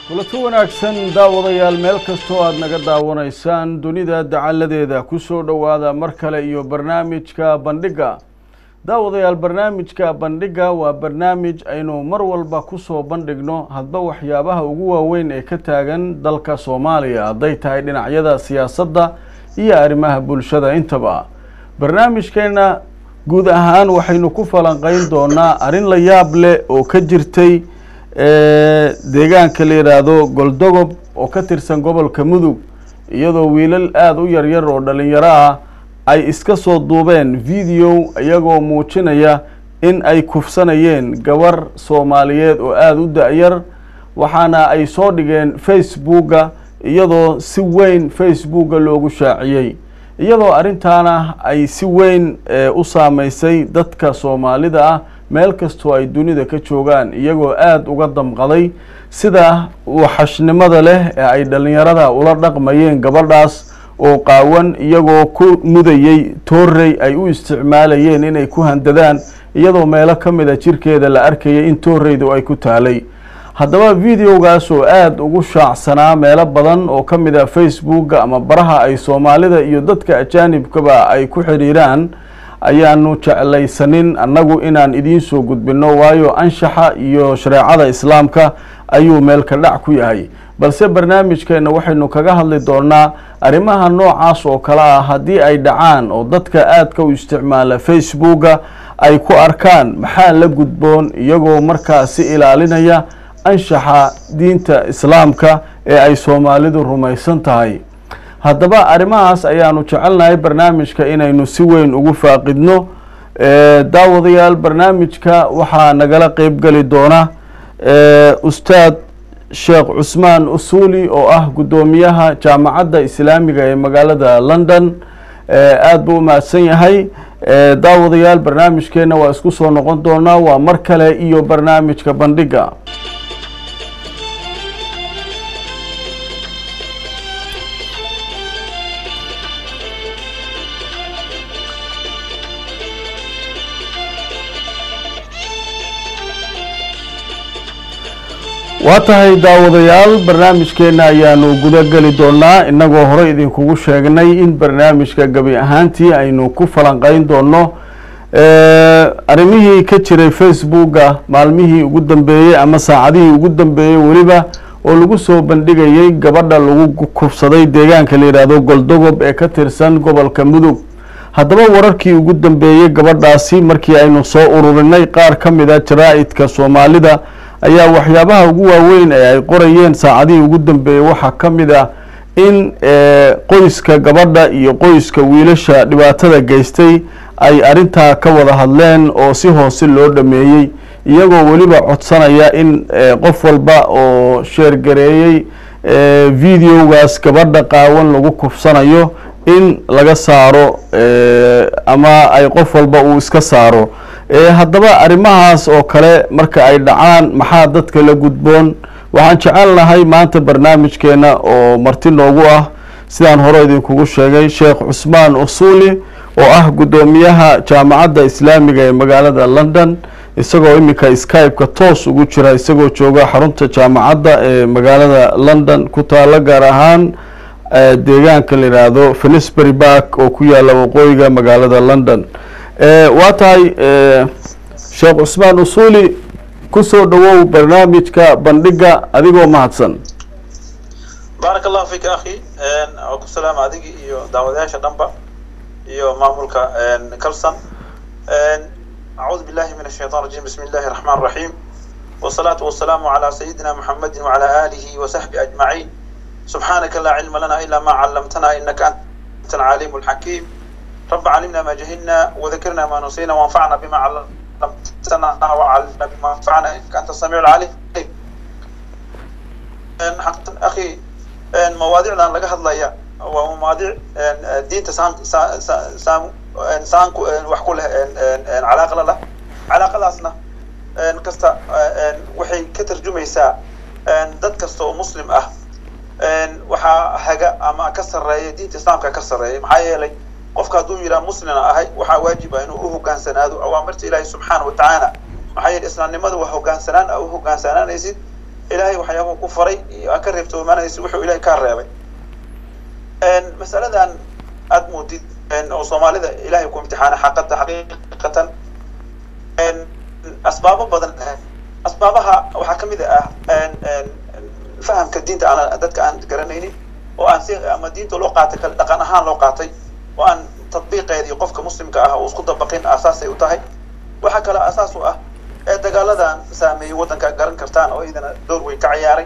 kulanti wanaagsan daawadayaal meel kastoo aada naga daawanaysaan dunida dacaladeeda kusoo dhowaada mar kale iyo barnaamijka bandhigga daawadayaal barnaamijka bandhigga waa barnaamij aynu mar walba kusoo bandhigno hadba waxyaabaha ugu waaweyn ee ka taagan dalka soomaaliya hadday tahay dhinacyada siyaasadda iyo arrimaha bulshada intaba barnaamijkeena guud ahaan waxaynu ku falanqeyn doonaa arrin la yaab leh oo ka jirtay deegaanka la yidhaahdo goldogob oo ka tirsan gobolka mudug iyadoo wiilal aada u yaryar oo dhalinyaro ah ay iska soo duubeen video iyagoo muujinaya in ay kufsanayeen gabar soomaaliyeed oo aada u da-yar waxaana ay soo dhigeen facebooka iyadoo si weyn facebooka loogu shaaciyey iyadoo arrintaana ay si weyn u saameysay dadka soomaalida ah meel kastoo ay dunida ka joogaan iyagoo aada uga damqaday sida waxashnimada leh ee ay dhalinyarada ula dhaqmayeen gabadhaas oo qaawan iyagoo ku mudayey toorey ay u isticmaalayeen inay ku handadaan iyadoo meelo ka mid a jirkeeda la arkayay in tooreydu ay ku taalay haddaba videogaas oo aada ugu shaacsanaa meelo badan oo ka mid a facebooka ama baraha ay soomaalida iyo dadka ajaanibkaba ay ku xidhiiraan ayaanu jeclaysanin annagu inaan idiin soo gudbino waayo anshaxa iyo shareecada islaamka ayuu meelka dhac ku yahay balse barnaamijkeena waxaynu kaga hadli doonaa arrimaha noocaas oo kale ah haddii ay dhacaan oo dadka aadka u isticmaala facebooka ay ku arkaan maxaa la gudboon iyagoo markaasi ilaalinaya anshaxa diinta islaamka ee ay soomaalidu rumaysan tahay haddaba arrimahaas ayaanu jecelnahay barnaamijka inaynu si weyn ugu faaqidno daawadayaal barnaamijka waxaa nagala qeybgeli doona ustaad sheekh cusmaan usuuli oo ah guddoomiyaha jaamacadda islaamiga ee magaalada london aada buu u mahadsan yahay daawadayaal barnaamijkeena waa isku soo noqon doonaa waa mar kale iyo barnaamijka bandhigga waa tahay daawadayaal barnaamijkeena ayaanu guda geli doonaa inagoo hore idinkugu sheegnay in barnaamijka gebi ahaantii aynu ku falanqeyn doono arrimihii ka jiray facebooka maalmihii ugu dambeeyey ama saacadihii ugu dambeeyey weliba oo lagu soo bandhigayay gabadha lagu kufsaday deegaanka la yidhaahdo goldogob ee ka tirsan gobolka mudug haddaba wararkii ugu dambeeyey gabadhaasi markii aynu soo ururinay qaar ka mid a jaraa-idka soomaalida ayaa waxyaabaha ugu waaweyn ee ay qorayeen saacadihii ugu dambeeyey waxaa ka mid ah in qoyska gabadha iyo qoyska wiilasha dhibaatada geystay ay arrintaa ka wada hadleen oo si hoose loo dhameeyey iyagoo weliba codsanaya in qof walba oo sheergareeyey videogaas gabadha qaawan lagu kufsanayo in laga saaro ama ay qof walba uu iska saaro haddaba arrimahaas oo kale marka ay dhacaan maxaa dadka la gudboon waxaan jecelnahay maanta barnaamijkeena oo marti noogu ah sidaan hore idinkugu sheegay sheekh cusmaan usuuli oo ah guddoomiyaha jaamacadda islaamiga ee magaalada london isagoo iminka skype-ka toos ugu jira isagoo jooga xarunta jaamacadda ee magaalada london ku taalo gaar ahaan deegaanka la yidhaahdo finisbury bark oo ku yaala waqooyiga magaalada london waa tahay sheekh cusmaan usuuli kusoo dhawow barnaamijka bandhigga adigoo mahadsan baarak allahu fika akhi waa ku salaama adigi iyo daawadayaasha dhanba iyo maamulka kalson acuudu billahi min ashaytan rajim bismi illahi الرحman الرaحيم والصلاة والسلام على سيدنا محمد وعلى آله وصحبه أجمعين سبحانك لا علم لنا إلا ما علمتنا إنك أنت العليم الحكيم رب علمنا ما جهلنا وذكرنا ما نسينا وانفعنا بما علمتنا وعلمنا بما انفعنا انك انت السميع العليم حقا اخي مواضيعنا laga hadlaya waa مواضيع diinta saam saam saanku wax ku leh calaaqa la leh calaaqadaasna kasta waxay ka tarjumaysaa dad kasta oo muslim ah waxaa haga ama ka sarreeya diinta islaamka ka sarreeya maxaa yeelay qofka hadduu yidhaha muslina ahay waxaa waajiba inuu u hogaansanaado awaamirta ilaahi subxaana wa tacaala maxaa yeele islaamnimada waa hogaansanaan a u hogaansanaanaysid ilaahay waxyaabahu ku faray aa ka reebtoomanaysa wuxuu ilahay kaa reebay masaladan aada moodid oo soomaalida ilahay ku imtixaana xaqata xaqiiqatan asbaabo badan asbaabaha waxaa kamid ah fahamka diinta aan dadka aan garanaynin oo aan si ama diinta loo qaatay kale dhaqan ahaan loo qaatay oo aan tatbiiqeedii qofka muslimka ah uu isku dabaqin asaasay u tahay waxaa kale asaas u ah ee dagaaladan saameeyey waddanka garan kartaan oo idana door weyn ka ciyaaray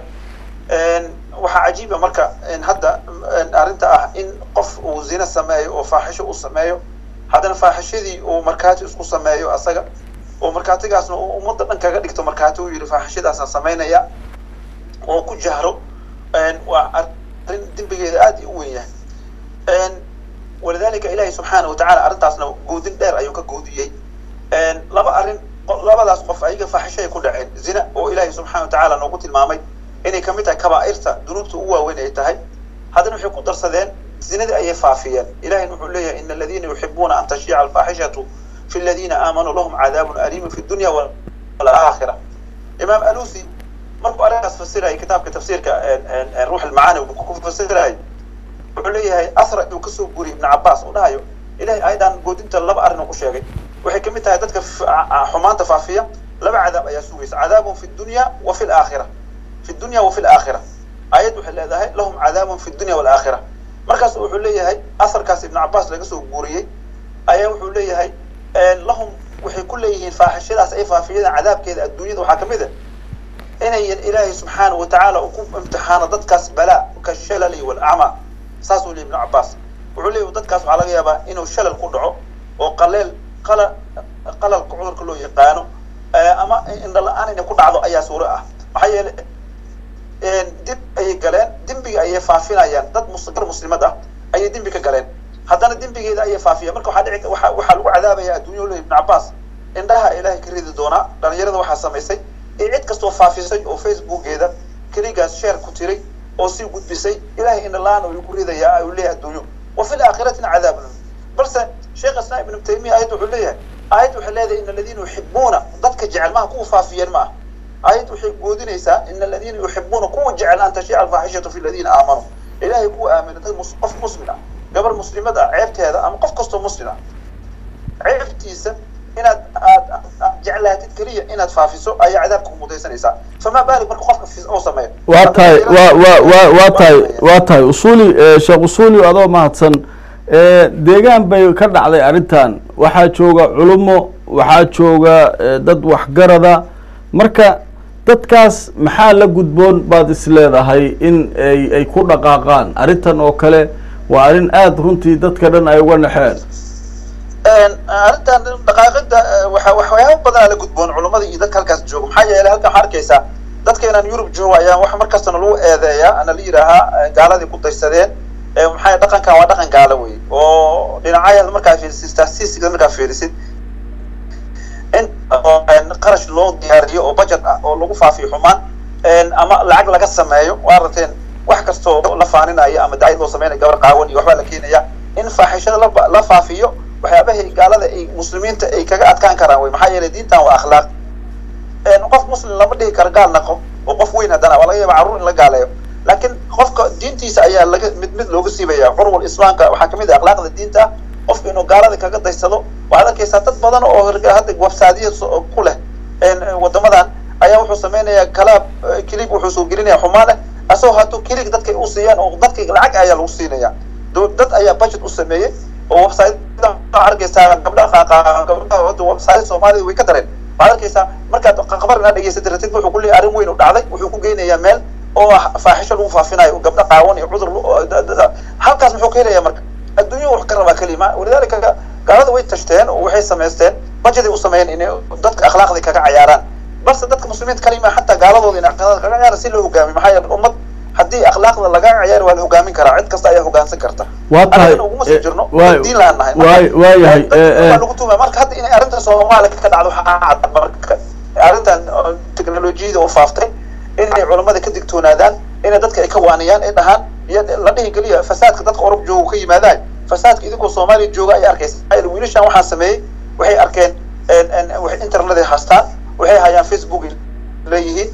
waxaa cajiiba marka hadda arrinta ah in qof uu zina sameeyo oo faaxisho uu sameeyo haddana faaxishadii uu markaati isku sameeyo asaga oo markaatigaasna uu ummadda dhan kaga dhigto markaati uu yidhi faaxishadaasaan samaynaya oo ku jahro waa arrin dembigeeda aad u weyn yahay walidalika ilahi subxaana watacala arrintaasna goodin dheer ayuu ka goodiyey laba arrin labadaas qof ayaga faaxishay ku dhaceen zina oo ilahi subxana watacala noogu tilmaamay inay kamid tahay kabaairta dunuubta ugu waaweyn ay tahay haddana waxay ku darsadeen zinadii ayay faafiyeen ilahin wuxuu leeyahay ina aladiina yuxibuuna an tashiica alfaaxishatu fi aladiina aamanuu lahum cadaabun aliimun fi dunya walaakhira imaam alusi markuu arrintaas fasirayay kitaabka tafsiirka ruux almacaani ku fasirayay wuxuu leeyahay asra uu kasoo guriyay ibn cabaas uu dhahayo ilahay ayadan goodinta laba arrin uu ku sheegay waxay kamid tahay dadka xumaanta faafiya laba cadaab ayaa sugaysa cadaabun fi dunya wa fi laakhira fi dunya wa fi laakhira ayad waxay leedahay lahum cadaabun fi dunya walaakhira markaas wuxuu leeyahay asarkaas ibn cabaas laga soo guuriyey ayaa wuxuu leeyahay lahum waxay ku leeyihiin faaxishadaas ay faafiyadaan cadaabkeeda adduunyada waxaa kamid a inayan ilaahay subxaana watacaala uu ku imtixaano dadkaas balaa ka shalali walacma saasuu leey ibn cabaas wuxuu leeyahy dadkaas waxaa laga yaabaa inuu shalal ku dhaco oo qaleel qala qalalka cudurka loo yaqaano ama indhala-aan inay ku dhacdo ayaa suuro ah maxaa yeelay dib ayay galeen dembiga ayay faafinayaan dad gar muslimad ah ayay dembi ka galeen haddana dembigeeda ayay faafiyaan marka waxaa dhici waa waxaa lagu cadaabaya adduunya leey ibn cabaas indhaha ilaahay ka ridi doonaa dhalinyarada waxaa samaysay ee cid kastoo faafisay oo facebookeeda keligaas sheer ku tiray oo sii gudbisay ilahay indhalaan uu ku ridayaa uu leeyahay adduunyo wa fi laakhiratina cadaabun balse sheekh islam ibnu taymiya ayad wuxuu leeyahay aayad waxay leedahay in aladiina yuxibuuna dadka jecel maha kuwa faafiyeen ma ah aayad waxay goodinaysaa in aladiina yuxibuuna kuwa jecel an tashiica alfaaxishatu fi aladiina aamanuu ilahay kuwa aamina dad qof muslim ah gabar muslimad ah ceebteeda ama qof kastoo muslim ah ceebtiisa inaad aad jeclaatid keliya inaad faafiso ayaa cadaabka ku mudaysanaysaa famaa baalik marka qofka oo sameeyo waa tahay wa wa wa waa tahay waa tahay usuli sheekh usuli adoo mahadsan deegaan bay ka dhacday arrintan waxaa jooga culumo waxaa jooga dad waxgarada marka dadkaas maxaa la gudboon baad is leedahay in ay ay ku dhaqaaqaan arrintan oo kale waa arrin aada runtii dadka dhan ay uga naxeen arrintan dhaqaaqida waxa waxyaaba badanaa la gudboon culummada iyo dadka halkaas jooga maxaa yeelay halkan waxaa arkaysaa dadkeenan yurub jooga ayaa waxa markastana lagu eedeeyaa ana la yidhaahaa gaaladii ku daysadeen maxaa dhaqankan waa dhaqan gaalo wey oo dhinacaya markaa fiirisid statistics markaa fiirisid in qarash loo diyaariyo oo budget ah oo lagu faafiyo xumaan ama lacag laga sameeyo waa aragteen wax kastoo la faaninayo ama dacid loo sameynayo gabar qaawan iyo waxbaa la keenaya in faaxishada la la faafiyo waxyaabahay gaalada ay muslimiinta ay kaga adkaan karaan wey maxaa yeelay diintan waa akhlaaq qof muslim lama dhihi karo gaal naqo oo qof weyn haddana waa laga yaaba carruur in la gaaleeyo laakiin qofka diintiisa ayaa laga mid mid looga siibaya curwal islaamka waxaa kamid ah akhlaaqda diinta qofka inuu gaalada kaga daysado waxaad arkaysaa dad badan oo hadda websaadiya ku leh wadamadan ayaa wuxuu sameynaya kalaab kilig wuxuu soo gelinaya xumaan leh asagoo hadduu kilig dadkay u siiyaan oo dadka lacag ayaa lagu siinaya dad ayaa budget u sameeyey oo website arkaysaa gabdha gabdhaha hadda website soomaalida way ka dareen waxaad arkaysaa markaad qabar inaad dhegeysatay ratid wuxuu ku leeyahay arrin weyn u dhacday wuxuu ku geynayaa meel oo faaxisho lagu faafinayo gabdho qaawan iyo cudur halkaas muxuu ka helaya marka adduunya wax ka rabaa kelima walidaalika gaalada way tashteen oo waxay samaysteen bajeday u sameeyeen inay dadka akhlaaqdii kaga cayaaraan balse dadka muslimiinta kalima xataa gaaladooda in akhlaaqda kaga cayaaran si loo hogaamiyo maxaa yeele ummad haddii akhlaaqda laga cayaari waa la hogaamin karaa cid kasta ayaa hogaansan karta waa tahay uguma sii jirno waay diin laan nahay waay waayahay waa lagu tuumaya marka hadda inay arrinta soomaaliya ka dhacdo waxaa cad marka arrintan teknolojiyada oo faaftay inay culamada ka digtoonaadaan inay dadka ay ka waaniyaan ay dhahaan iyo la dhihi geliya fasaadka dadka orub jooga ka yimaadaan fasaadka idinkoo soomaaliya jooga ay arkaysa wiilashan waxaan sameeyey waxay arkeen waxay internet ay haastaan waxay hayaan facebook leeyihiin waxay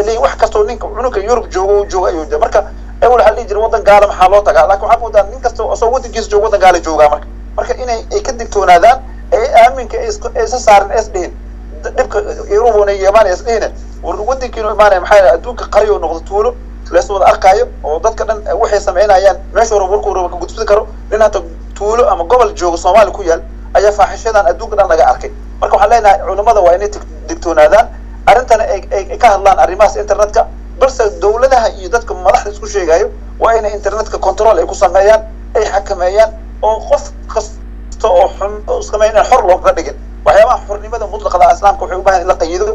leeyihin wax kastoo ninka cunuga yurub joogo uu jooga ayuu jira marka awal waxaa dhihi jira waddan gaala maxaa loo tagaa laakin waxaa moodaa nin kasta asoo waddankiisa jooga waddan gaala joogaa marka marka inay ay ka digtoonaadaan ee aaminka ay isa saarin es dhihin dhibka yurubuna imaanaya is dhihine war waddankiinu imaanaya maxaa adduunka qaryo noqdo tuulo lees wada arkaayo oo dadka dhan waxay samaynayaan meesha raba warkuu raba ka gudbin karo nin hata tuulo ama gobol joogo soomaali ku yaal ayaa faaxishadan adduunka dhan laga arkay marka waxaan leenahay culimmada waa inay digtoonaadaan arrintana ay ka hadlaan arrimahaas internetka balse dawladaha iyo dadka madaxda isku sheegayo waa inay internetka control ay ku sameeyaan ay xakameeyaan oo qof kasta oo xun sameyn inaan xor looga dhigin waxyaabaha xornimada mutlaqada islaamka waxay u baahan in la qayido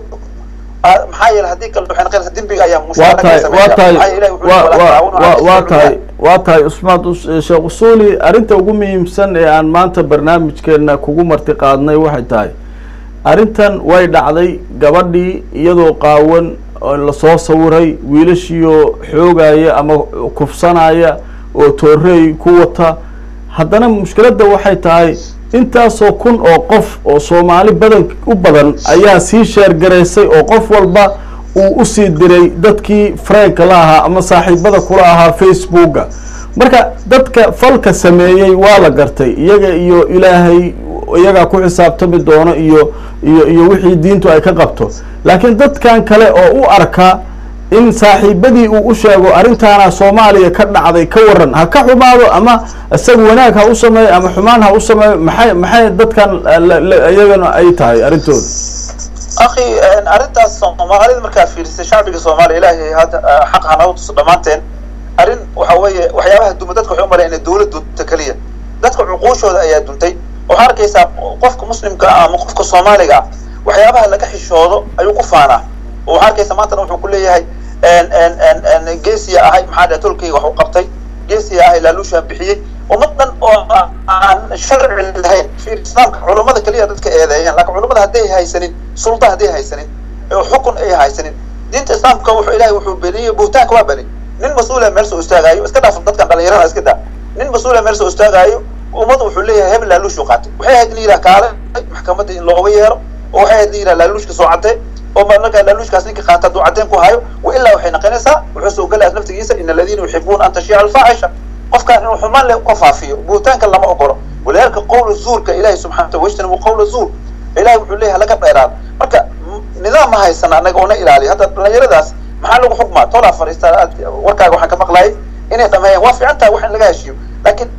maxaa yeele haddii kale waxay noqonaysaa dembiga ayaa waa tahay waa tahay waa tahay waa tahay usmaad sheekh usuuli arrinta ugu muhiimsan ee aan maanta barnaamijkeena kugu marti qaadnay waxay tahay arrintan way dhacday gabadhii iyadoo qaawan lasoo sawiray wiilashiioo xoogaya ama kufsanaya oo toorey ku wata haddana mushkiladda waxay tahay intaasoo kun oo qof oo soomaali badan u badan ayaa sii sheergaraysay oo qof walba uu usii diray dadkii franka la ahaa ama saaxiibada kula ahaa facebooka marka dadka falka sameeyey waa la gartay iyaga iyo ilaahay iyagaa ku xisaabtami doono iyo iyo iyo wixii diintu ay ka qabto laakiin dadkan kale oo u arka in saaxiibadii uu u sheego arrintaana soomaaliya ka dhacday ka waran ha ka xumaado ama isaga wanaag ha u sameeyo ama xumaan ha u sameeyo maxay maxay dadkan iyagana ay tahay arrintooda akhi arrintaas soomaalida markaad fiirisay shacbiga soomaaliya ilaahay hadda xaq ha nagu tuso dhammaanteen arrin waxa weeye waxyaabaha duma dadka waxay u malayan inay dawlad dunta keliya dadka cuquushooda ayaa duntay waxaa arkaysaa qofka muslimka ah ama qofka soomaaliga ah waxyaabaha laga xishoodo ayuu ku faanaa oo waxaa arkaysa maantana wuxuu ku leeyahay geesiya ahay maxaa dhaha tolkayga wax u qabtay geesiya ahay laaluushaan bixiyey ummad dhan oo aan sharci lahayn islaamka culummada keliya dadka eedeeyaan laakiin culummada hadday haysanin sulda hadday haysanin oo xukun ay haysanin diinta islaamka wuxuu ilahay wuxuu beniyey buhtaanka waa beni nin mas-uula meel soo istaagaayo iska dhaaf dadkan dhalinyarada iska daa nin mas-uula meel soo istaagaayo ummad wuxuu leeyahay hebel laaluushuu qaatay waxay ahayd in la yidhaha kaale maxkamadda in looga yeero oo waxay ahayd in la yidhaha laaluushka soo cadee oo markaa laaluushkaas ninka qaata hadduu cadeen ku hayo wa ilaa waxay noqonaysaa wuxuu soo gelayaa naftigiisa in aladiina yuxibuuna an tashiica alfaaxisha qofkaan inuu xumaan le ka faafiyo buhtaanka lama ogolo walidaalika qowla zuurka ilahi subxana wataala wajtanibu qowla zuur ilahi wuxuu leeyahay laga dheeraado marka nidaam ma haysana anaga ona ilaaliya hadda dhalinyaradaas maxaa lagu xukmaa tolaa fariistaa warkaaga waxaan ka maqlayay inay dhameeyaan waa fiican tahay wax in laga heshiiyo laakiin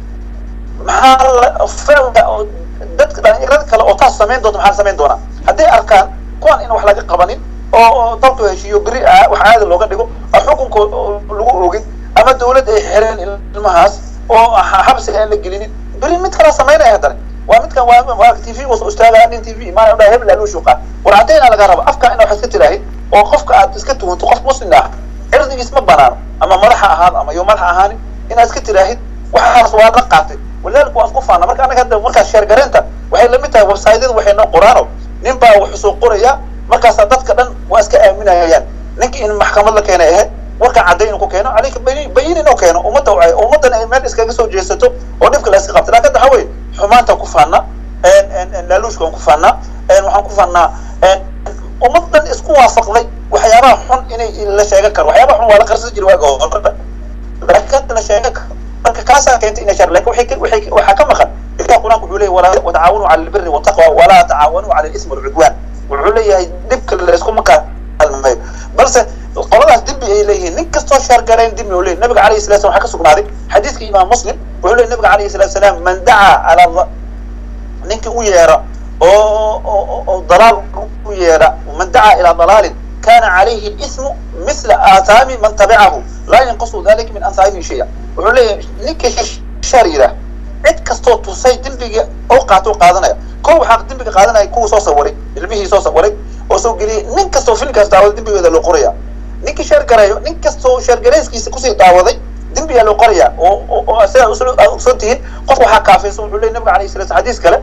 maxaa ficilka dadka dhalinyarada kale oo taas samayn doonta maxaa samayn doonaa hadday arkaan kuwan in wax laga qabanin oo dalku heshiiyo beri wax caadi looga dhigo oo xukunka lagu ogin ama dawlad ay xireen ilmahaas oo xabsiga aan la gelinin beri mid kala samaynaya haddana waa midkan waa t v was istaagaya nin t v imaanaya dhaha hebel laaluushu qaad war caddaynaa laga raba afka ina wax iska tiraahid oo qofka aad iska tuhunto qof muslim ah cirdigiis ma banaano ama madaxa ahaado ama yo madaxa ahaanin inaad iska tiraahid waxaas waa la qaatay walidaalika waa isku faana marka anaga hadda markaas sheergareynta waxay lamid tahay websaydyada waxay noo qoraano nin baa wuxuu soo qoraya markaasaa dadka dhan waa iska aaminayaan ninka in maxkamad la keenay ahayd warka cadday inuu ku keeno calayka bayin inuu keeno ummadda wacay ummaddan ay meel iskaga soo jeesato oo dhibka la iska qabta laakin waxa weye xumaantaan ku faanaa laaluushka waan ku faanaa waxaan ku faanaa ummad dhan isku waafaqday waxyaabaha xun inay la sheegan karo waxyaabaha xun waa la qarsan jiri waaga hore laakiin hadda la sheegan karo marka kaasaa keentay inay shar lakin waxay waxay waxaa ka maqan ilaha qur-aanka wuxuu leeyahy walaa watacaawanuu cala albiri wataqwa walaa tacaawanuu cala alismi walcudwaan wuxuu leeyahay dhibka layskuma kaalmayo balse qoladaas dembi ay leeyihiin nin kastoo shaargarayn dembi u leeyahy nabiga alayhi salatu salam waxaa ka sugnaaday xadiiska imaam muslim wuxuu leeyahy nabiga alayhi salatu salaam man dacaa calaa ninkii u yeera oo oo dalaal u yeera man dacaa ilaa dalaalin kana calayhi lismu misla aathaami man tabicahu laa yanqusu dalika min ansaamihi shaya wuxuu leeyahay ninkii shaar yidhaah cid kastoo tusay dembiga oo qaato qaadanaya ko waxaa dembiga qaadanaya kuwa soo sawaray ilmihii soo sawaray oo soo geliyay nin kastoo filmkaas daawada dembigeeda loo qoraya ninkii sheer garayo nin kastoo sheergarayskiisa kusii daawaday dembigaa loo qoraya oo oo sidaa ogsoon tihiin qof waxaa kaafaysan wuxuu leeyay nabiga alayhi salatu xadiis kale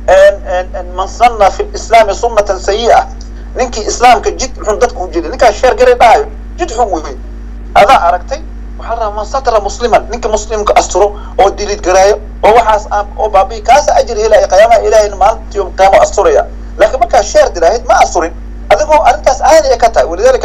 man sanna fi lislaami sunnatan sayi'a ninkii islaamka jid xun dadka u jeeday ninkaas sheer garay dhahayo jid xun wey adaa aragtay waxaa la rabaa man satara musliman ninka muslimka asturo oo dilid garaayo oo waxaas oo baabi kaasa ajir helaya qiyaamaha ilahayna maalintii qiyaamo asturaya laakiin markaa sheer diraahid ma asturin adigoo arrintaas caadi ay ka tahay walidaalika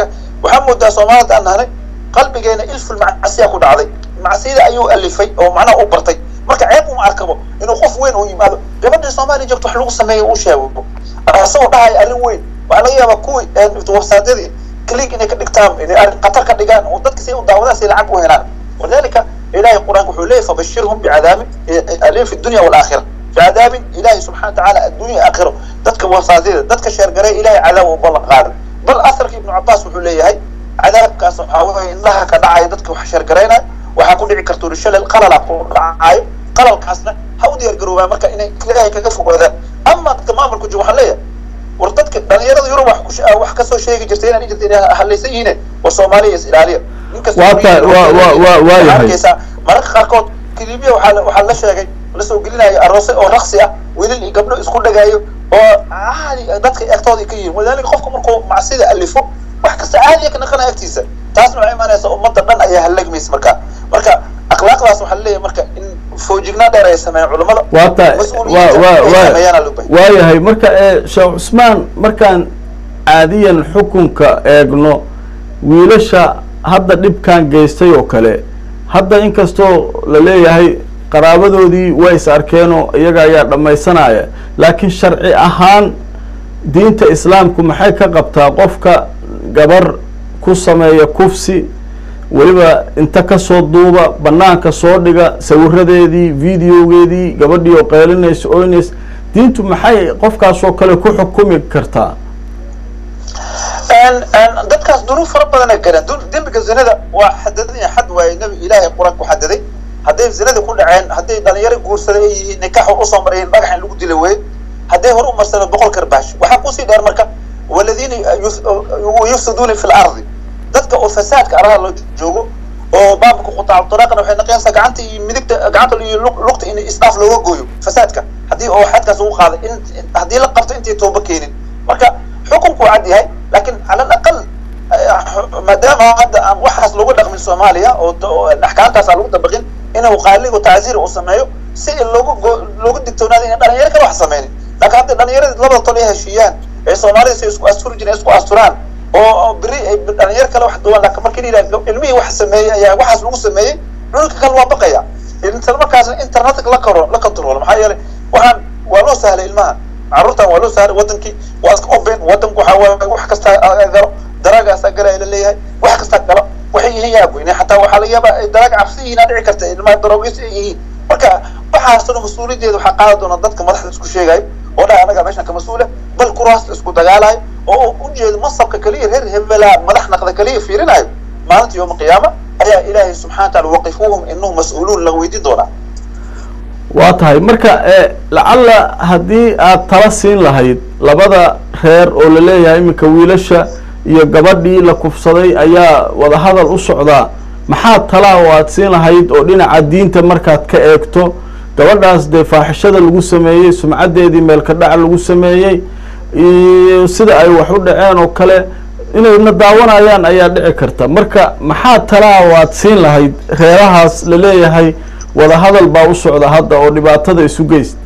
waxaa moodaa soomaalida aan nahnay qalbigeena ilful macasiya ku dhacday macsiyada ayuu alifay oo macnaha u bartay marka ceeb uma arkabo inuu qof weyn uu yimaado gabadhii soomaaliya joogto wax lagu sameeyo uu sheego asagoo dhahaya arrin weyn waxaa laga yaabaa kuwii websaadyadii click inay ka dhigtaan inay arrin khatar ka dhigaan oo dadka si u daawadaan si lacag u helaan walidalika ilahay qur-aanka wuxuu leeyahy fabashirhum bicadaabin alim fi dunya walaakhira bicadaabin ilahay subxana watacaala addunya aakhiro dadka websaadyada dadka sheergaray ilahay cadaab u ballan qaaday bal asarka ibnu cabaas wuxuu leeyahay cadaabkaas waxaa weeye indhaha ka dhacaya dadka wax sheergaraynaya waxaa ku dhici karta urishalel qalala ku dhacayo qalalkaasna ha u diyaar garoobaa marka inay ilaahay kaga fogaadaan ama dadka maamulku jiro waxaan leeyahay war dadka dhalinyarada yurub wax kush- wax kasoo sheegi jirtay inaan jirta inay halaysan yihiin war soomaaliya is ilaaliya ninkasta Waa tahay, waa- waa- waa- waa yahay. arkaysaa mararka qaarkood kilibiya waxaa la- waxaa la sheegay lasoo gelinayo aroose oo raksi ah wiilal iyo gabdho isku dhagaayo oo caadi dadka egtooda ka yihiin walidaalika qofka markuu macsida alifo wax kasta caadiya ka naqanaya agtiisa taasna waxay imaanaysa ummadda dhan ayaa halagmaysa marka marka akhlaaqdaas waxaa laleeyahay marka in foojignaan dheer ay sameeyaan culimmada waa tahay mas-uuliyiinta waa waa ay waa sameeyaana loo baahan waayahay marka ee sheekh cusmaan markaan caadiyan xukunka eegno wiilasha hadda dhibkan geystay oo kale hadda inkastoo la leeyahay qaraabadoodii way is arkeenoo iyaga ayaa dhammaysanaya laakiin sharci ahaan diinta islaamku maxay ka qabtaa qofka gabar ku sameeya kufsi weliba inta kasoo duuba banaanka soo dhiga sawiradeedii videogeedii gabadhii oo qeylinaysa oynays diintu maxay qofkaasoo kale ku xukumi kartaa En- en dadkaas duruuf fara badan ay galeen Du- dembiga zinada waa xadadan yahay xad waaye nabi ilaahay qur-aanka ku xadaday hadday zinada ku dhaceen hadday dhalinyaro guursada ay yihiin nikaax usoo marayeen dhagax in lagu dila weye hadday hore u marsadeen boqol karbaash waxaa kusii dheer marka waladiina yuf- yufsiduuna fi lardi dadka oo fasaadka araha loo joogo oo baabka qutaac turaaqana waxay naqaysaa gacanta iyo midigta gacanta iyo lug- lugta in isdhaaf looga gooyo fasaadka haddii oo xadkaas ugu qaaday in in- haddii la qabto intay tooba keenin marka xukunku waa cad yahay laakiin cala alaqal maadaama hadda aan waxaas lagu dhaqmin soomaaliya oo t- oo axkaamtaas aan lagu dabaqin inuu qaaligu tacziir uu sameeyo si in loogu go- loogu digtoonaado inay dhalinyaro kale wax sameynin laakiin hadday dhalinyarada labada tol ay heshiiyaan ee soomaalida si isku asturi jireen isku asturaan oo oo beri ay dhalinyaro kale wax duwan laakiin markii la yidhaha ilmihii wax sameeyey ayaa waxaas lagu sameeyey cunugka kale waa baqaya isla markaasna internetka la karo la control maxaa yeelay waxaan waa loo sahlay ilmaha carruurtan waa loo sahlay wadankii waa iska open wadanku waxaa waaye wax kasta galo daraagaasaa galaya la leeyahay wax kasta galo waxay yihiin yaa goyne xataa waxaa laga yaabaa ay daraag cabsi yihiin aa dhici karta ilmaha daroogeys ay yihiin marka waxaasoo mas-uuliyaddeeda waxaa qaadi doona dadka madaxda isku sheegayo oo dhaha anaga meeshan ka mas-uula bal kuraasta isku dagaalayo oo u ujeedo masabka keliya reer hebelaa madax naqda keliya fiirinayo maalinta yooma qiyaama ayaa ilaahay subxana wataala waqifuuhum inahum mas-uuluun laga weydiin doonaa waa tahay marka ee lacalla haddii aad tala siin lahayd labada reer oo la leeyahay iminka wiilasha iyo gabadhii la kufsaday ayaa wadahadal u socdaa maxaa tala oo aad siin lahayd oo dhinaca diinta markaad ka eegto gabadhaas dee faaxishada lagu sameeyey sumcaddeedii meelka dhaca lagu sameeyey iyo sida ay wax u dhaceen oo kale inayna daawanayaan ayaa dhici karta marka maxaa talaa oo aad siin lahayd reerahaas la leeyahay wadahadal baa u socda hadda oo dhibaatada isu geyst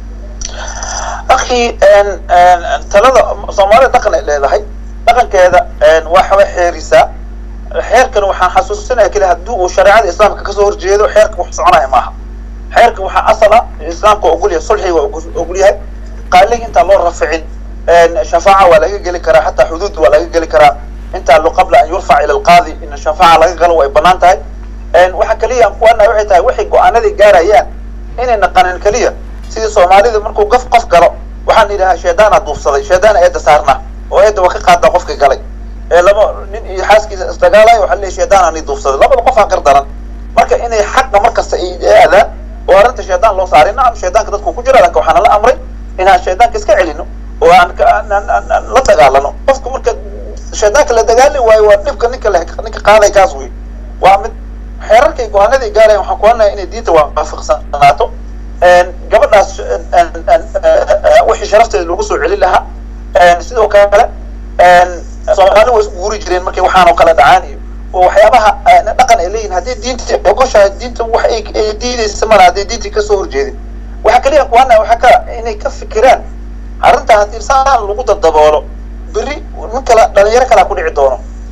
akhi talada soomaalida dhaqan ay leedahay dhaqankeeda waxbay xeerisaa xeerkan waxaan xasuusinaya keli haddii uu shareecada islaamka kasoo horjeedo xeerka wax soconaya maaha xeerka waxaa asala islaamka ogol yahay sulxiga waa ogol yahay qaaliga intaan loo raficin shafaaca waa laga geli karaa xataa xuduud waa laga geli karaa intaa lo qabla an yurfac ila alqaadi in shafaaca laga galo way banaan tahay waxa keliya aan kuwanahay waxay tahay waxay go-aanadii gaarayaan inay naqaneen keliya sidii soomaalida markuu qof qof galo waxaan idhahaa sheedaana duufsaday sheedaana eedda saarna oo eedda waa ka qaadaa qofka galay ee laba nin iyo xaaskiisa isdagaalayo waxaa leeyahay sheedaana ni duufsaday labada qof aa gardaran marka inay xaqa markasta ay aadaan oo arrinta sheedaan loo saaray nacam sheedaanka dadku ku jira laakiin waxaana la amray inaan sheedaanka iska celino oo aan la dagaalano qofka marka sheedaanka la dagaali waayo waa dhibka ninka le ninka qaaday kaas wey waa mid xeerarkay go-aanadii gaarayan waxaan ku hadlaya inay diinta waafaqsanaato gabadhaas wixii sharafteeda lagu soo celin lahaa sidoo kale soomaali waa isku guuri jireen markay waxaan oo kale dhacaan iyo oo waxyaabaha dhaqan ay leeyihin haddii diinta ogoshahay diinta wax ay diidaysa mala hadday diintii kasoo horjeedin waxaa kaliya ku hadlaya waxaa ka inay ka fikiraan arrintaa haddii saan lagu dadaboolo berri nin kale dhalinyaro kalaa ku dhici doono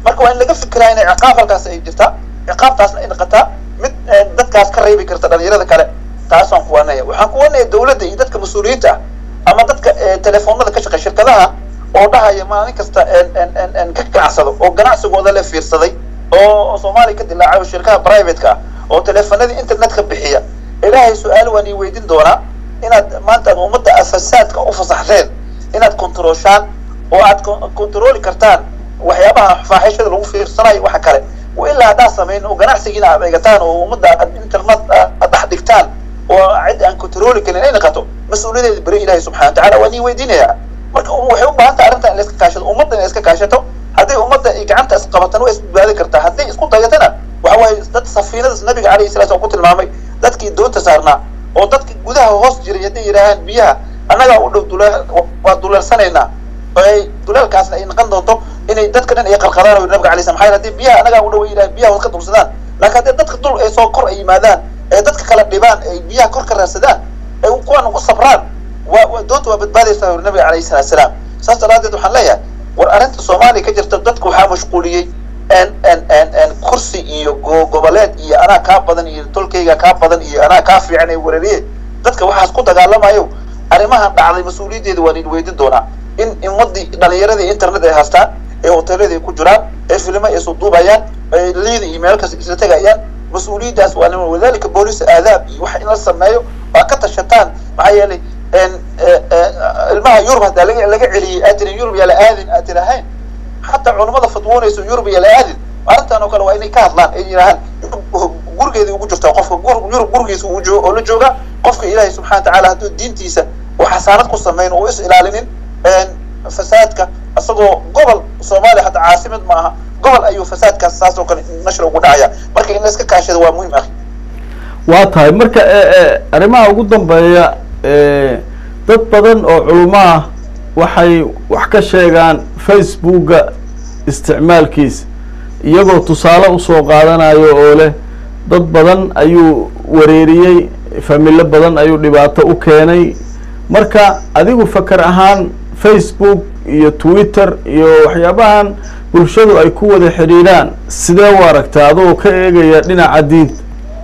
marka waa in laga fikiraa inay ciqaab halkaas ay jirtaa ciqaabtaasna ay noqotaa mid dadkaas ka reebi karta dhalinyarada kale taasaan kuwanaya waxaan kuwanaya dawladda iyo dadka mas-uuliyiinta ah ama dadka telefoonada ka shaqeey shirkadaha oo dhahaya maalin kasta ka ganacsado oo ganacsigooda la fiirsaday oo soomaaliya ka dilaacay oo shirkaha privateka ah oo teleefanadii internetka bixiya ilaahay su-aal waan ii weydin doonaa inaad maanta ummadda aad fasaadka u fasaxdeen inaad kontrooshaan oo aad kontrooli kartaan waxyaabaha faaxishada lagu fiirsanayo waxa kale ilaa haddaad samayn oo ganacsigiina aad eegataan oo ummadda aad internet aad dhex dhigtaan oo cid aan kontrooli karin ay noqoto mas-uuliyadeeda beri ilahi subxana wa tacala waan ii weydiinayaa marka waxay u baahan tahay arrintan in la iska kaashato ummadda in la iska kaashato hadday ummadda ay gacanta isqabatan way isbadbaadi kartaa hadday isku dayatana waxa waaye dad safiinadaas nabiga calayhi salatu slam ku tilmaamay dadkii doonta saarnaa oo dadka gudaha hoos jiray hadday yidhaahaan biyaha annagaa u dhow duleel waa duleelsanaynaa ay duleelkaasna ay noqon doonto inay dadka dhan ay qarqadaan oo nabiga alay slam maxaa haddii biyaha annagaa u dhow ay yidhahan biyaha hoos ka dulsadaan laakiin haddii dadka dul ay soo kor ay yimaadaan ee dadka kala dhibaan ay biyaha kor ka raadsadaan ay kuwan ugu sabraan waa doonta waa badbaadaysaa uri nabiga calayhi salatu salaam saas daraadeed waxaan leeyahay war arrinta soomaaliya ka jirta dadku waxaa mashquuliyey kursi iyo goboleed iyo anaa kaa badan iyo tolkayga kaa badan iyo anaa kaa fiican ee weerariye dadka waxaas ku dagaalamayo arrimahan dhacday mas-uuliyaddeeda waan idin weydin doonaa in ummadii dhalinyaradii internet ay haystaan ee hoteelada ay ku jiraan ee filimo ay soo duubayaan ee liida iyo meel kasta isla tegayaan mas-uuliyaddaas waa nima wadalika booliis aadaab iyo wax in la sameeyo waa ka tashataan maxaa yeelay ilmaha yurub haddaa laga laga celiyey aad tirin yurub yaa la aadin aad tirahayn xataa culamada fatwoonayso yurub yaa la aadin arrintan oo kale waa inay ka hadlaan ay yidhaahaan gurigeedii ugu jirtaa qofka yurub gurigiisa uu joogo oo la jooga qofka ilaahay subxana wa tacaala hadduu diintiisa uu xasaanad ku samayn oo is ilaalinin fasaadka isagoo gobol soomaaliya hadda caasimad ma aha gobol ayuu fasaadkaas saas oo kale nashra ugu dhacaya marka in la iska kaashado waa muhim akhi waa tahay marka arrimaha ugu dambeeya dad badan oo culimo ah waxay wax ka sheegaan facebooka isticmaalkiisa iyagoo tusaale usoo qaadanayo oo leh dad badan ayuu wareeriyey familo badan ayuu dhibaato u keenay marka adigu fakar ahaan facebook iyo twitter iyo waxyaabahan bulshadu ay ku wada xidhiidhaan sidee u aragtaa adoo ka eegaya dhinaca diinta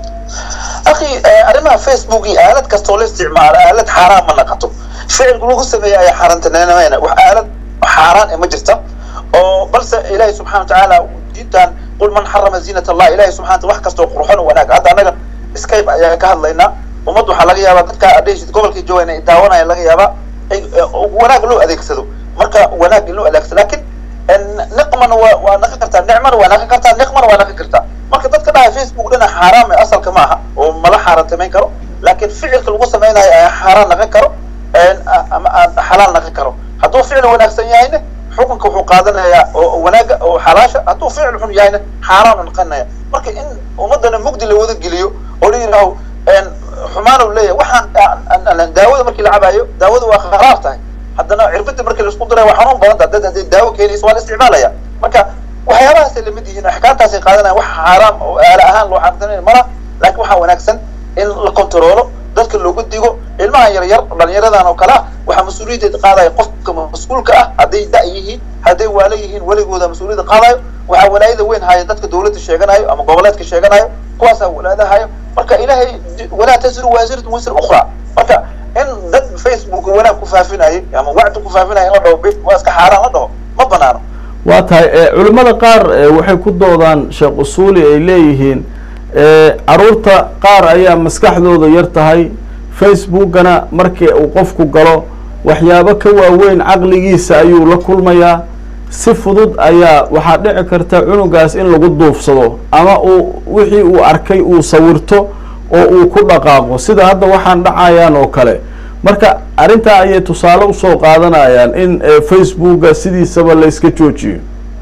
akhi arrimaha facebook iyo aalad kastoo la isticmaalo aalad xaaraan ma naqato ficilku lagu sameeya ayaa xaaraantaneenamayna wax aalad xaaraan ee ma jirta oo balse ilaahi subxana wa tacaala diintan qul man xarama ziinat allah ilahi subxana wax kastoo qurxon wanaag hadda annaga skype ayaa ka hadlaynaa ummad waxaa laga yaabaa dadka adheshid gobolkii joogan ay daawanaya laga yaabaa wanaag loo adeegsado marka wanaag in loo adeegsado lakin niqmana waa waa naqan kartaa nicmana waa naqan kartaa niqmana waa naqan kartaa marka dadka dhaha facebook dhina xaaraam ee asalka ma aha oo mala xaaraantamayn karo laakiin ficilka lagu samaynayo ayaa xaaraan naqan karo ama xalaal naqan karo hadduu ficil wanaagsan yahayna xukunka wuxuu qaadanayaa oo wanaaga oo xalaasha hadduu ficil xun yahayna xaaraan naqanaya marka in ummadana mugdi la wada geliyo oo la yidhaaho xumaan u leeyahay waxaan daawada markii la cabayo daawada waa kharaar tahay haddana cirbada markii la isku diray waa xanuun badan tahay dad hadday daawo keenayso waa la isticmaalaya marka waxyaabahaasay lamid yihiin axkaamtaasay qaadanayan wax xaaraam oo aala ahaan loo xaaraantanayn mala laakiin waxaa wanaagsan in la kontaroolo dadka loogu digo ilmaha yar yar dhalinyaradan oo kale ah waxaa mas-uuliyaddeeda qaadaya qofka mas-uulka ah hadday da' yihiin hadday waala yihiin weligooda mas-uuliyadda qaadayo waxaa walaayada weyn haya dadka dawladda sheeganayo ama goboleedka sheeganayo kuwaasaa walaadahayo marka ilaahay walaa tasiru waasiratun wisra ukhra marka in dad facebook wanaag ku faafinayay ama wacdi ku faafinaya in la dhaho bid waa iska xaaraan la dhaho ma banaano waa tahay culimmada qaar waxay ku doodaan sheekh usuuli ay leeyihiin caruurta qaar ayaa maskaxdooda yar tahay facebookana markii uu qofku galo waxyaabo ka waaweyn caqligiisa ayuu la kulmayaa si fudud ayaa waxaa dhici karta cunugaas in lagu duufsado ama uu wixii uu arkay uu sawirto oo uu ku dhaqaaqo sida hadda waxaan dhacayaan oo kale marka arrintaa ayay tusaale usoo qaadanayaan in facebooka sidiisaba la iska joojiyo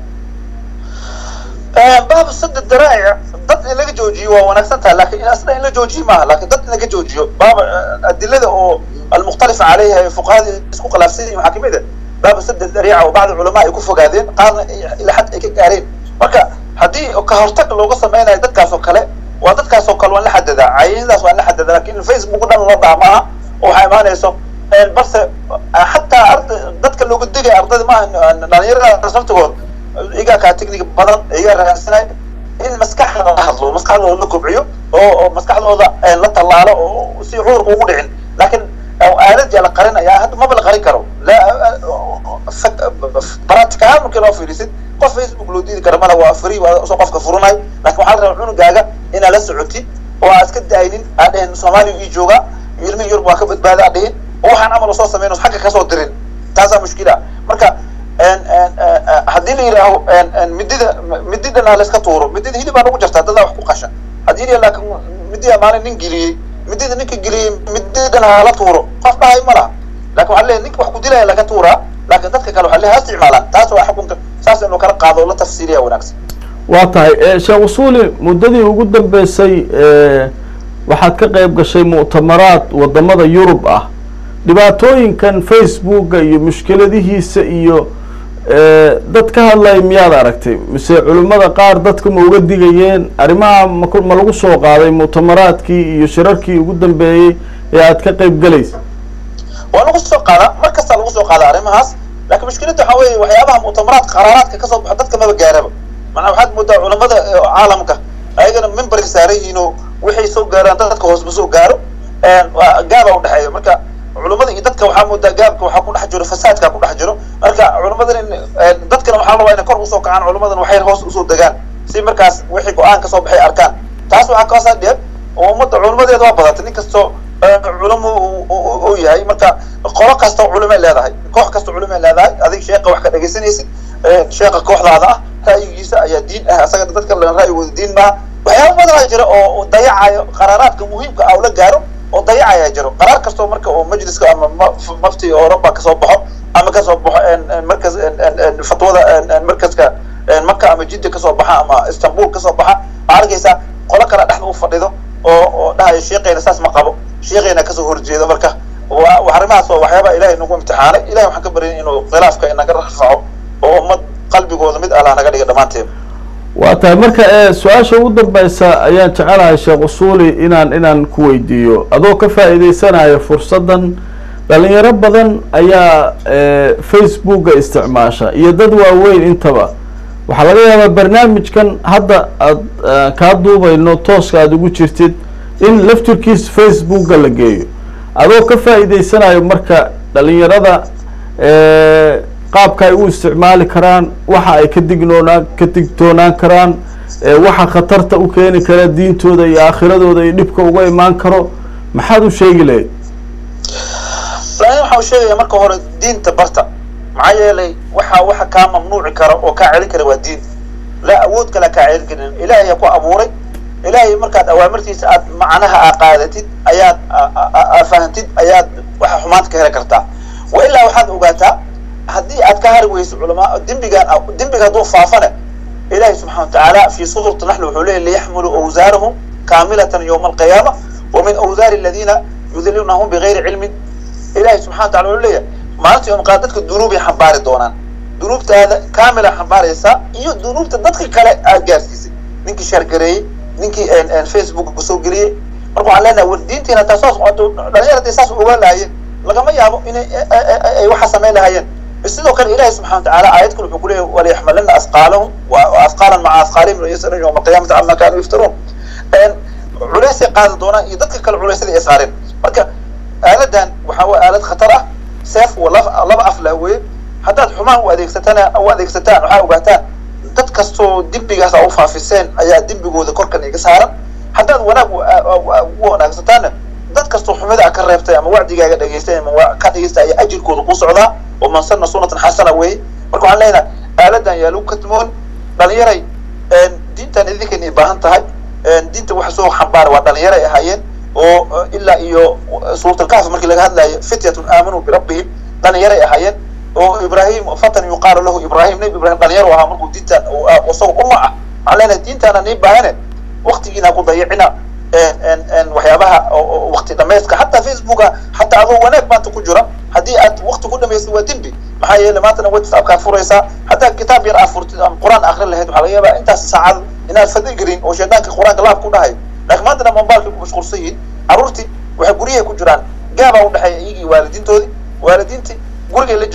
baab sada daraa'ic dad in laga joojiyo waa wanaagsan tahay lakin asna in la joojiyo maaha lakin dad in laga joojiyo baab adilada oo almukhtalifa caleyha ee fuqahada isku khilaafsan yihin waxaa kamid a baab sada dariica oo bacdi culamaa ay ku fogaadeen qaarna ila xad ay ka gaareen marka haddii ka hortag looga sameynayo dadkaas oo kale waa dadkaas oo kale waan la xadadaa cayinadaas waan la xadadaa lakin facebook dhan la dhaha maaha oo waxaa imaanayso balse xataa arda dadka looga digaya ardayda maaha dhalinyarada naftigood igaa kaa technic badan igaa raadsanay in maskaxda la hadlo maskaxdooda la kobciyo oo oo maskaxdooda la tallaalo oo si cuurka ugu dhicin laakiin aalad yaa la qarinaya hadda maba la qarin karo baraticahaan markii loo fiirisid qof facebook loo diidi kara mala waa free waa soo qofka furanayo laakiin waxaa la rabaa cunugaaga inaad la socotid oo aad iska daaynin aad dhehen soomaaliya ii jooga ilmihi yurub waa ka badbaada aad dhihin oo waxaan camal soo sameyn xagga kasoo dirin taasaa mushkila marka haddii la yidhaaho midida mididana layska tuuro midida hilibaa nagu jartaa dadaa wax ku qasha haddii la laakin midida maalin nin geliyey midida ninka geliyey mididana hala tuuro qof dhahay ma laha lakin waxaa leeyahy ninka wax ku dilaya laga tuuraa laakin dadka kale waxaa leeyahy ha isticmaalaan taas waa xukunka saas inuu kala qaado oo la tafsiiriya wanaagsan waa tahay sheekh usuuli muddadii ugu dambeysay waxaad ka qayb gashay mu'tamaraad wadamada yurub ah dhibaatooyinkan facebooka iyo mushkiladihiisa iyo dad ka hadlaya miyaad aragtay mise culimmada qaar dadka ma uga digayeen arrimaha mak ma lagu soo qaaday mu'tamaraadkii iyo shirarkii ugu dambeeyey ee aad ka qayb galaysa waa lagu soo qaada mar kastaa lagu soo qaada arrimahaas laakiin mushkiladda waxaa weeye waxyaabaha mu'tamaraadka qaraaraadka kasoo baxo dadka maba gaaraba macnaa waxaad moodaa culamada caalamka ayagana memberka saaran yihiin oo waxay soo gaaraan dadka hoos ma soo gaaro gaaba udhexeeya marka culamada iyo dadka waxaa moodaa gaabka waxaa ku dhex jiro fasaadka ku dhex jiro marka culamadan dadkana waxaa rabaa inay kor usoo kacaan culamadan waxay hoos usoo degaan si markaas wixii go-aan kasoo baxay arkaan taas waxaa kaasaa dheer oo ummadda culamadeeda waa badatay nin kastoo culamo uu yahay marka qolo kastoo culimay leedahay koox kastoo culimay leedahay adig sheeka wax ka dhegaysanaysid sheeka kooxdaada ah ra'yigiisa ayaa diin ah asaga dadka ra'yigooda diin maaha waxyaaba badanaa jira oo dayacayo qaraaraadka muhiimka ah oo la gaaro oo dayacaya jiro qaraar kastoo marka oo majliska ama mafti oroba kasoo baxo ama kasoo baxo markas fatwada markaska maka ama jidda kasoo baxa ama istanbul kasoo baxa waxaa arkaysaa qolo kale dhexda u fadhido oo oo dhahayo sheekeyna saas ma qabo sheekeyna kasoo horjeedo marka arrimahaas waa waxyaaba ilahay nagu imtixaanay ilahay waxaan ka baryay inuu khilaafka inaga rafaco oo ummad qalbigooda mid allah naga dhiga dhammaanteed waa tahay marka su-aasha ugu dambeysa ayaan jecelahay sheekh usuuli inaan inaan ku weydiiyo adoo ka faa'iideysanayo fursaddan dhalinyaro badan ayaa facebooka isticmaasha iyo dad waaweyn intaba waxaa laga yaabaa barnaamijkan hadda aad kaa duubayno tooska aada ugu jirtid in laftirkiis facebooka la geeyo adoo ka faa'iideysanayo marka dhalinyarada qaabka ay u isticmaali karaan waxa ay ka dignoonaan ka digtoonaan karaan waxa khatarta u keeni kara diintooda iyo aakhiradooda iyo dhibka uga imaan karo maxaad u sheegi lahayd laakiin waxaa u sheegaya marka hore diinta barta maxaa yeelay waxa waxa kaa mamnuuci kara oo kaa celin kara waa diin laa awood kale kaa celin karin ilaahay ku abuuray ilaahay markaad awaamirtiisa aad macnaha aa qaadatid ayaad aa fahantid ayaad waxa xumaanta ka heli kartaa wa ilaa waxaad ogaataa haddii aad ka hari weyso culamaa dembigaan dembiga hadduu faafane ilahi subxana watacaala fi suurati naxl wuxuu leeyay liyaxmiluu awsaarahum kaamilatan yowma alqiyaama wa min awsaari aladiina yudilunahum bigayri cilmin ilahi subxana watacala wuxuu leeyahay maalinta yom qaad dadka dunuubay xambaari doonaan dunuubtaada kaamila xambaaraysaa iyo dunuubta dadka kale aad gaarsiisay ninkii shargareeyey ninkii facebook soo geliyey marka waxaan leenahay war diintiina taa soo socoto dhalinyar hadday saas ogaan lahaayeen lagama yaabo inay ay waxa samayn lahaayeen sidoo kale ilahi subxana watacaala aayad kale wuxuu kuleeyahy waliyaxmalina asqaalahum asqaalan maca asqaalihim layasalun yowma alqiyamati cama kaanuu yaftaruun culaysay qaadi doonaan iyo dadka kale culaysyada ay saareen marka aaladan waxaa waa aalad khatar ah seef wa laba af lah weye haddaad xumaan u adeegsatana u adeegsataan waxaa ogaataan dad kastoo dembigaas a u faafiseen ayaa dembigooda korkan iga saaran haddaad wanaag u wanaagsataanna dad kastoo xumida a ka reebtay ama wacdigaaga dhegeystay ama ka dhegeystay ayaa ajirkooda ku socdaa oo man sana sunatan xasana weeye marka waxaan leenahay aaladan yaa lagu katmoon dhalinyaray diintan idinkan ay baahan tahay diinta waxa soo xambaara waa dhalinyaro ay ahaayeen oo ilaa iyo suurtalkahf markii laga hadlayo fityatun aamanuu birabbihim dhalinyaray ahaayeen oo ibrahim fatan yuqaalu lahu ibrahim nabi ibrahim dhalinyaro ahaa markuu diintan isago umma ah waxaan leenahay diintaana nii baahane waktigiina ku dayicina waxyaabaha wakti dhamayska xataa facebooka xataa adoo wanaag maanta ku jira haddii aad wakti ku dhamaystid waa dembi maxaa yeele maantana whatsappkaa furaysaa haddaa kitaab yar aa furtid ama qur-aan akrin lahayd waxaa laga yaabaa intaas saacad inaad fadhi gelin oo shaydaanka qur-aanka laab ku dhahayo laakiin maantana mobilka ku mashquulsan yihiin carruurtii waxay guryahay ku jiraan gaabaa udhexeeya iyagii waalidiintoodii waalidiintii gurigay la joogaan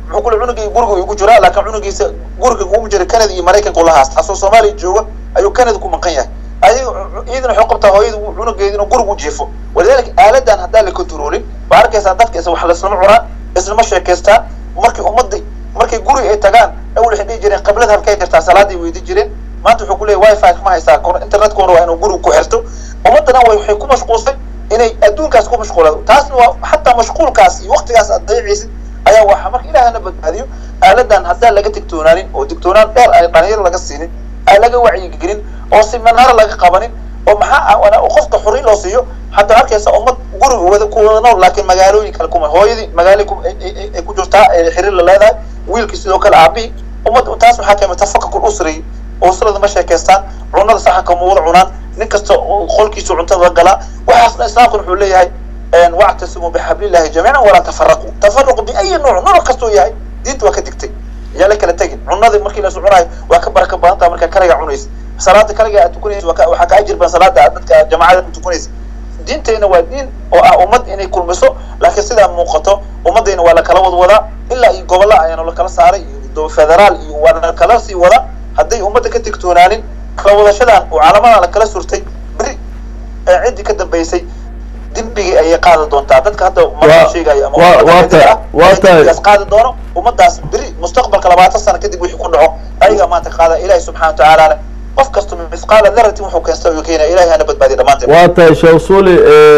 muxuu kule cunugii guriga igu jiraa laakiin cunugiisa guriga kuma jira canada iyo maraykanka ula haasta asoo soomaaliya jooga ayuu canada ku maqan yahay ayaga iyadana waxay qabtaa hooyada cunugeeda inuu guriga u jiifo walidaalika aaladan haddaan la controlin waa arkaysaa dadka is wax laislama cunaan islama sheekaystaan markii ummadii markay guri ay tagaan awal waxay dhihi jireen qiblada halkay jirtaa salaaday weydi jireen maanta wuxuu kuleeyahy wifi kama haystaa internetkuna waa inuu guriga ku xirto ummadana waxay ku mashquulsay inay adduunkaas ku mashquulado taasna waa xataa mashquulkaas iyo waktigaas aad dayacaysid ayaa waxa marka ilaahana badbaadiyo aaladan haddaan laga digtoonaanin oo digtoonaan dheer ay dhalinyaro laga siinin aan laga wacyigelin oo siminaar laga qabanin oo maxaa qofka xuri loo siiyo hadda arkaysa ummad guriga wada ku wada nool laakiin magaalooyin kale kuma hooyadii magaala ay ku jirtaa ee xiriir la leedahay wiilkii sidoo kale aabihii ummad taas waxaa keena tafakkur usri usrada ma sheekaystaan cunada saxanka ma wada cunaan nin kasta qolkiisu cuntada galaa waxaasna islaamku wuxuu leeyahay wactasimuu bixablillahi jamiican walaa tafaraquu tafaraqu biayi nuuc nooc kastuu yahay diinta waa ka digtay yaa la kala tegin cunadii markii la cunayo waa ka baraka badan taha markaa kaligaa cunaysa salaada kaligaa aad tukanaysa waxaa ka ajir badan salaada aad dadka jamaacada ku tukanaysa diintayna waa diin oo ah ummad inay kulmiso laakiin sidaa muuqato ummadayna waa lakala wad wadaa ilaa iyo gobolla ayaana lakala saaray iyo federaal iyo waa lakala sii wadaa hadday ummadda ka digtoonaanin kala wadashadan oo caalamadan lakala surtay beri ciddii ka dambaysay dembigii ayay qaadi doontaa dadka hadda marka sheegayo amadigaas qaadi doono ummadaas beri mustaqbalka labaatan sano kadib wixii ku dhaco ayagaa maanta qaada ilaahi subxana wa tacaala qof kasta misqaala daratin wuxuu keensta ayuu keenaya ilahi hana badbaadiya dhammaanteen waa tahay sheekh suuli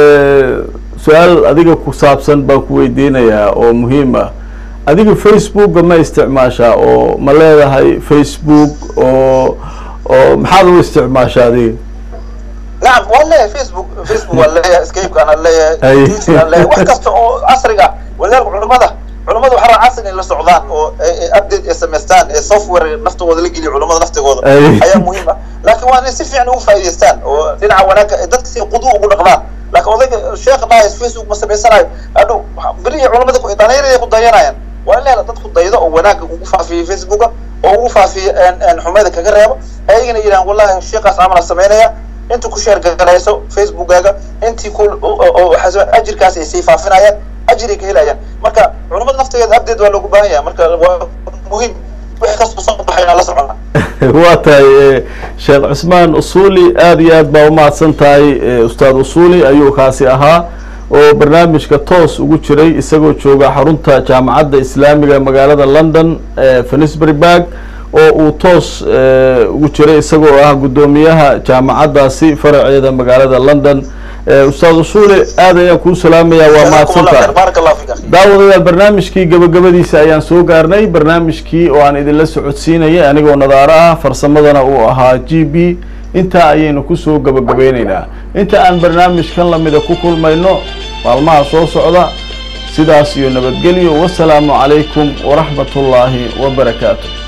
su-aal adiga ku saabsan baan ku weydiinayaa oo muhiim ah adiga facebooka ma isticmaashaa oo ma leedahay facebook oo oo maxaad u isticmaashaa adiga nacam waan leeyahay facebook facebook waan leeyahay scape aan leeyahay youtube aan leeyahay wax kasta oo casriga walaalka culimada culimada waxaa rabaa casri in la socdaan oo update ay samaystaan ee software naftooda la geliyo culimada naftigooda ayaa muhiim ah laakiin waa inay si fiican ugu faa'iidaystaan oo dhinaca wanaagga dadka si qudu ugu dhaqdaan laakiin odayga sheekha dhahay facebook ma samaysanayo adhow beriya culimada dhalinyarada ku dayanayaan waa in la hela dad ku daydo oo wanaagga ugu faafiyo facebooka oo ugu faafiyo xumada kaga reebo ayagana yidhahan wallahi sheekaas camala samaynaya inta ku sheer galayso facebookaga intii ku ajirkaas ay sii faafinayaan ajir ay ka helayaan marka culamada naftigeeda update waa loogu baahan yahay marka waa muhiim wixii kasoo soo baxay inaan la socona waa tahay sheekh cusmaan usuli aada iyo aad baa umahadsan tahay ustaad usuli ayuu kaasi ahaa oo barnaamijka toos ugu jiray isagoo jooga xarunta jaamacadda islaamiga magaalada london finisburyburg oo uu toos ugu jiray isagoo ah guddoomiyaha jaamacaddaasi faraceeda magaalada london ustaad usuli aad ayaan kuu salaamayaa waa mahadsantahay daawadayaal barnaamijkii gabagabadiisa ayaan soo gaarnay barnaamijkii oo aan idinla socodsiinayay anigoo nadaaro ah farsamadana uu ahaa g b intaa ayaynu kusoo gabagabeyneynaa inta aan barnaamijkan lamida ku kulmayno maalmaha soo socda sidaas iyo nabadgelyo wasalaamu calaykum waraxmat ullaahi wabarakaatu